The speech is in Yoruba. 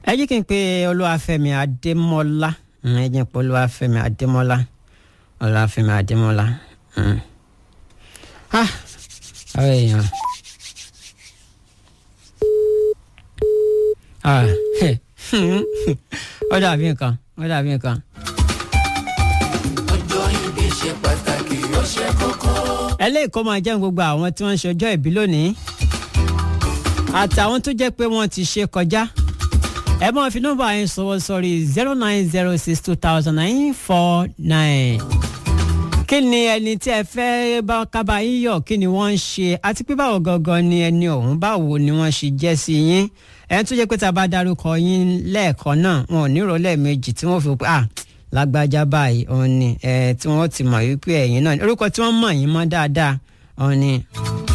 ẹ jí kí n pe olúwàfẹ́mi adémọ́lá Mm, ẹ jí n pe olúwàfẹ́mi adémọ́lá olúwàfẹ́mi adémọ́lá. Mm. ah àwọn èèyàn. ah ó dàbí nǹkan ó dàbí nǹkan. ọjọ́ ìbí ṣe pàtàkì ó ṣe kókó. eléyìí kó máa jẹ́ gbogbo àwọn tí wọ́n ń ṣe ọjọ́ ìbí lónìí àtàwọn tó jẹ́ pé wọ́n ti ṣe kọjá ẹ máa fi nọ́mbà yẹn sọ̀rọ̀ sọ̀rí zero nine zero six two thousand nine four nine kí ni ẹni tí ẹ fẹ́ bá kábà yín yọ̀ kí ni wọ́n ń ṣe àti pé báwo gangan ni ẹni ọ̀hún báwo ni wọ́n ṣe jẹ́ sí yín ẹni tó jẹ́ pé tá a bá dárúkọ yín lẹ́ẹ̀kan náà wọn ò ní rò lẹ́ẹ̀mejì tí wọ́n fi pé ah lágbájá báyìí òun ni ẹ tí wọ́n ti mọ̀ wípé ẹ̀yin náà orúkọ tí wọ́n mọ̀ yín mọ́ dáadáa òun ni.